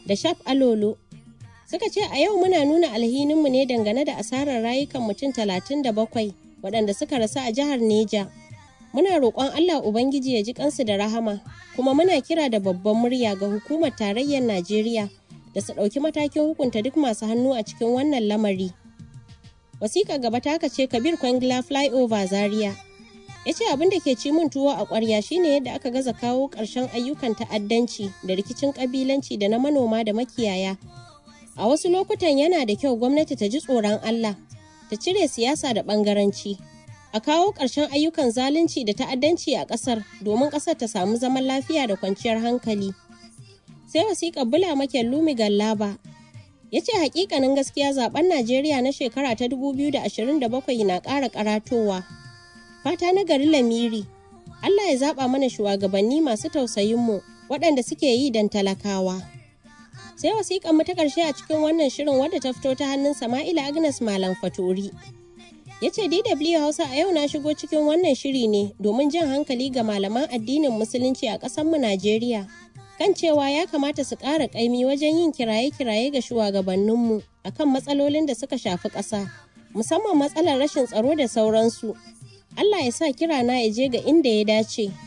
da Shaf Alolo. Suka ce a yau muna nuna alhininmu ne dangane da asarar rayukan mutum talatin da bakwai waɗanda suka rasu a jihar Neja. Muna roƙon Allah Ubangiji ya ji kansu da rahama, kuma muna kira da babban murya ga hukumar tarayyar Najeriya da su ɗauki matakin hukunta duk masu hannu a cikin wannan lamari. Wasiƙa gaba ta ce Kabir Kwangila Flyover Zaria. Ya ce abin da ke ci min tuwo a ƙwarya shine yadda aka gaza kawo ƙarshen ayyukan ta'addanci da rikicin ƙabilanci da na manoma da makiyaya. A wasu lokutan yana da kyau gwamnati ta ji tsoron Allah, ta cire siyasa da ɓangaranci. A kawo ƙarshen ayyukan zalunci da ta'addanci a ƙasar domin ƙasar ta samu zaman lafiya da kwanciyar hankali. Sai wasiƙar Bula Maken Lumi Gallaba ya ce hakikanin gaskiya zaben Najeriya na shekara ta 2027 na ƙara karatowa. Fata na gari Lamiri, Allah ya zaɓa mana shugabanni masu tausayinmu waɗanda suke yi don talakawa. Sai wasiƙan mu ta ƙarshe a cikin wannan shirin wadda ta fito ta hannun Sama'ila Agnes Malam Fatori. Ya ce DW Hausa a yau na shigo cikin wannan shiri ne domin jan hankali ga malaman addinin Musulunci a ƙasarmu Najeriya. kan cewa ya kamata su ƙara ƙaimi wajen yin kiraye-kiraye ga shugabanninmu akan matsalolin da suka shafi ƙasa musamman matsalar rashin tsaro da sauransu Allah ya sa kirana ya je ga inda ya dace